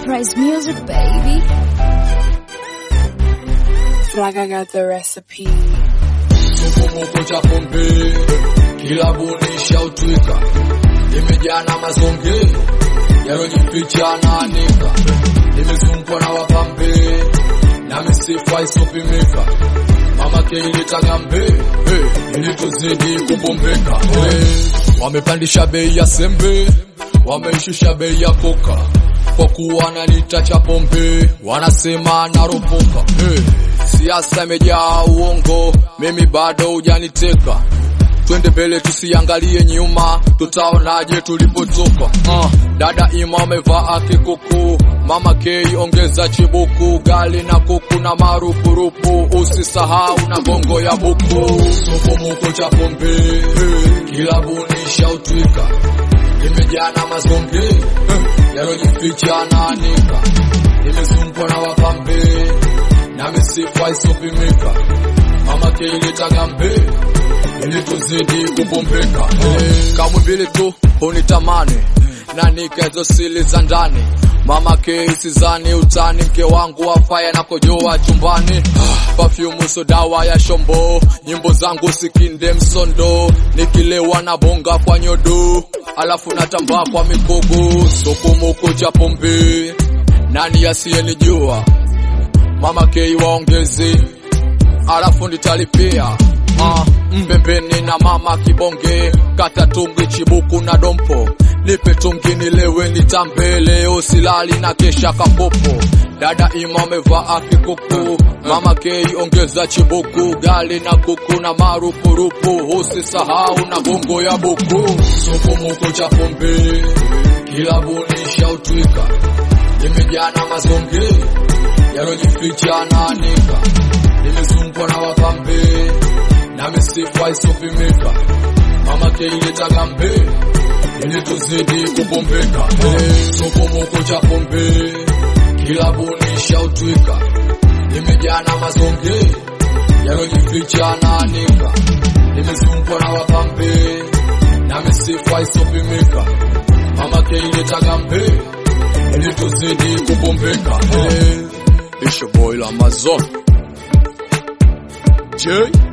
Enterprise Music, baby. Fraga got the recipe. Kikomoko cha pombe kilabuni shautwika, imejaa na mazonge yalojificha na anika, nimezungukwa na wapambe na misifa isopimika. Mama keiletaga mbe hey, ili tuzidi kubombeka hey. Wamepandisha bei ya sembe, wameishusha bei ya koka, kwa kuwa nalita cha pombe wanasema naropoka hey. Siasa imejaa uongo, mimi bado hujaniteka. Twende mbele tusiangalie nyuma, tutaonaje tulipotoka. Uh, dada Ima amevaa kikuku, mama K ongeza chibuku, gali na kuku na marupurupu, usisahau na gongo ya buku. Sokomoko cha pombe kilabuni shautwika, imejaa na mazonge yalojificha na anika, imezungukwa na wapambe na misifa isopimika. Mama keiletaga mbe ili tuzidi kubombeka hey. Kamwe mbili tu unitamani na nika hizo sili za ndani Mama ke isizani utani, mke wangu afaya na kojoa chumbani. Perfume so dawa ya shombo, nyimbo zangu sikinde msondo, nikilewa na bonga kwa nyodo, alafu natambaa kwa mikogo. Sokomoko cha pombe, nani asiyenijua? Mama K waongezi, alafu nitalipia uh, mbembeni na mama kibonge, kata tungi chibuku na dompo, nipe tungi nilewe nitambe, leo silali na kesha kapopo. Dada Ima amevaa kikuku, mama K ongeza chibuku, gali na kuku na marupurupu, usisahau na gongo ya buku. Sokomoko cha pombe, kilabuni shautwika, imejaa na mazonge yalojificha na anika, nimezungukwa na wapambe na misifa isopimika. Mama keiletaga mbe ili tuzidi kubombeka. Hey, sokomoko cha pombe kilabuni shautwika, imejaa na mazonge yalojificha na anika, nimezungukwa na wapambe na misifa isopimika. Mama keiletaga mbe ili tuzidi kubombeka. Hey, It's your boy Lamazon. J.